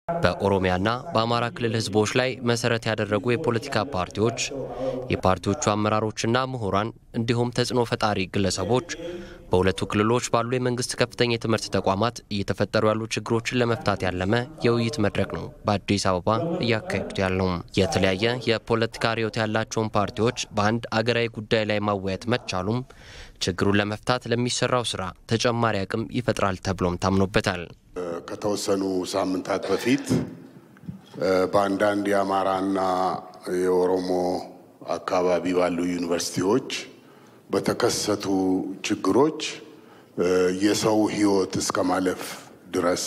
በኦሮሚያና በአማራ ክልል ህዝቦች ላይ መሰረት ያደረጉ የፖለቲካ ፓርቲዎች፣ የፓርቲዎቹ አመራሮችና ምሁራን እንዲሁም ተጽዕኖ ፈጣሪ ግለሰቦች በሁለቱ ክልሎች ባሉ የመንግስት ከፍተኛ የትምህርት ተቋማት እየተፈጠሩ ያሉ ችግሮችን ለመፍታት ያለመ የውይይት መድረክ ነው በአዲስ አበባ እያካሄዱት ያለው። የተለያየ የፖለቲካ ርዕዮት ያላቸውን ፓርቲዎች በአንድ አገራዊ ጉዳይ ላይ ማወያየት መቻሉም ችግሩን ለመፍታት ለሚሰራው ስራ ተጨማሪ አቅም ይፈጥራል ተብሎም ታምኖበታል። ከተወሰኑ ሳምንታት በፊት በአንዳንድ የአማራና የኦሮሞ አካባቢ ባሉ ዩኒቨርሲቲዎች በተከሰቱ ችግሮች የሰው ሕይወት እስከ ማለፍ ድረስ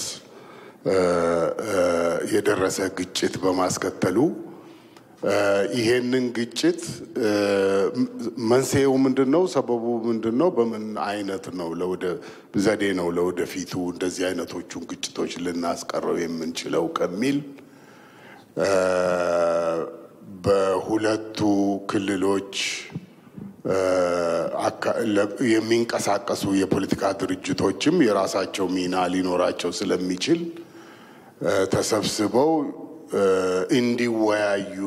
የደረሰ ግጭት በማስከተሉ ይሄንን ግጭት መንስኤው ምንድን ነው? ሰበቡ ምንድን ነው? በምን አይነት ነው ዘዴ ነው ለወደፊቱ እንደዚህ አይነቶቹን ግጭቶች ልናስቀረው የምንችለው ከሚል በሁለቱ ክልሎች የሚንቀሳቀሱ የፖለቲካ ድርጅቶችም የራሳቸው ሚና ሊኖራቸው ስለሚችል ተሰብስበው እንዲወያዩ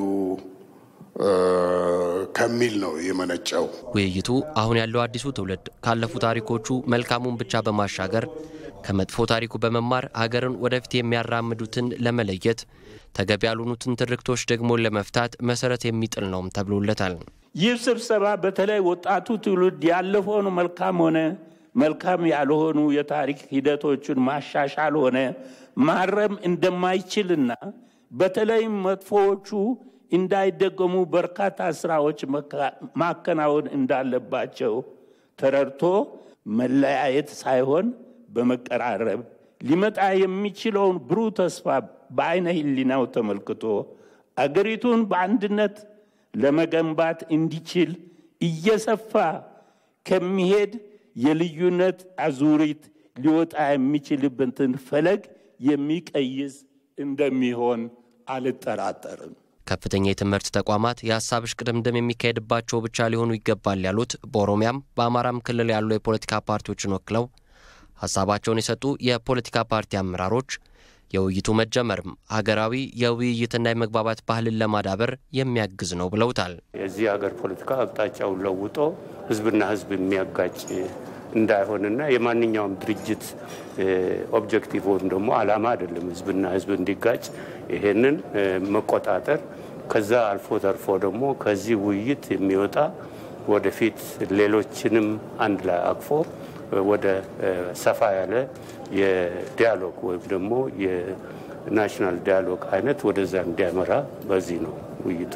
ከሚል ነው የመነጨው። ውይይቱ አሁን ያለው አዲሱ ትውልድ ካለፉ ታሪኮቹ መልካሙን ብቻ በማሻገር ከመጥፎ ታሪኩ በመማር ሀገርን ወደፊት የሚያራምዱትን ለመለየት ተገቢ ያልሆኑትን ትርክቶች ደግሞ ለመፍታት መሰረት የሚጥል ነውም ተብሎለታል። ይህ ስብሰባ በተለይ ወጣቱ ትውልድ ያለፈውን መልካም ሆነ መልካም ያልሆኑ የታሪክ ሂደቶችን ማሻሻል ሆነ ማረም እንደማይችልና በተለይም መጥፎዎቹ እንዳይደገሙ በርካታ ስራዎች ማከናወን እንዳለባቸው ተረድቶ መለያየት ሳይሆን በመቀራረብ ሊመጣ የሚችለውን ብሩህ ተስፋ በአይነ ሕሊናው ተመልክቶ አገሪቱን በአንድነት ለመገንባት እንዲችል እየሰፋ ከሚሄድ የልዩነት አዙሪት ሊወጣ የሚችልበትን ፈለግ የሚቀይስ እንደሚሆን አልጠራጠርም። ከፍተኛ የትምህርት ተቋማት የሀሳብ እሽቅድምድም የሚካሄድባቸው ብቻ ሊሆኑ ይገባል ያሉት በኦሮሚያም በአማራም ክልል ያሉ የፖለቲካ ፓርቲዎችን ወክለው ሀሳባቸውን የሰጡ የፖለቲካ ፓርቲ አመራሮች የውይይቱ መጀመርም ሀገራዊ የውይይትና የመግባባት ባህልን ለማዳበር የሚያግዝ ነው ብለውታል። የዚህ ሀገር ፖለቲካ አቅጣጫውን ለውጦ ህዝብና ህዝብ የሚያጋጭ እንዳይሆንና የማንኛውም ድርጅት ኦብጀክቲቭ ወይም ደግሞ አላማ አይደለም ህዝብና ህዝብ እንዲጋጭ ይሄንን መቆጣጠር ከዛ አልፎ ተርፎ ደግሞ ከዚህ ውይይት የሚወጣ ወደፊት ሌሎችንም አንድ ላይ አቅፎ ወደ ሰፋ ያለ የዲያሎግ ወይም ደግሞ የናሽናል ዲያሎግ አይነት ወደዛ እንዲያመራ በዚህ ነው ውይይቱ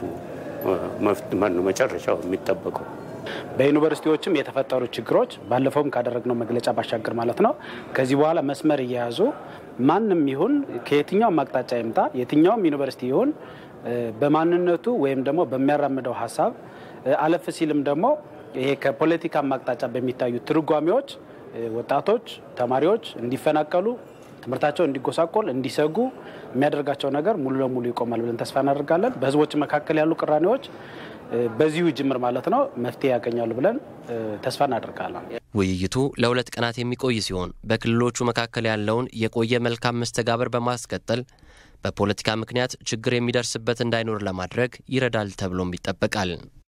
መጨረሻው የሚጠበቀው። በዩኒቨርሲቲዎችም የተፈጠሩ ችግሮች ባለፈውም ካደረግነው መግለጫ ባሻገር ማለት ነው ከዚህ በኋላ መስመር እየያዙ ማንም ይሁን ከየትኛውም አቅጣጫ ይምጣ የትኛውም ዩኒቨርሲቲ ይሁን በማንነቱ ወይም ደግሞ በሚያራምደው ሀሳብ አለፍ ሲልም ደግሞ ይሄ ከፖለቲካ አቅጣጫ በሚታዩ ትርጓሜዎች ወጣቶች፣ ተማሪዎች እንዲፈናቀሉ፣ ትምህርታቸው እንዲጎሳቆል፣ እንዲሰጉ የሚያደርጋቸው ነገር ሙሉ ለሙሉ ይቆማል ብለን ተስፋ እናደርጋለን። በህዝቦች መካከል ያሉ ቅራኔዎች በዚሁ ጅምር ማለት ነው መፍትሄ ያገኛሉ ብለን ተስፋ እናደርጋለን። ውይይቱ ለሁለት ቀናት የሚቆይ ሲሆን በክልሎቹ መካከል ያለውን የቆየ መልካም መስተጋበር በማስቀጠል በፖለቲካ ምክንያት ችግር የሚደርስበት እንዳይኖር ለማድረግ ይረዳል ተብሎም ይጠበቃል።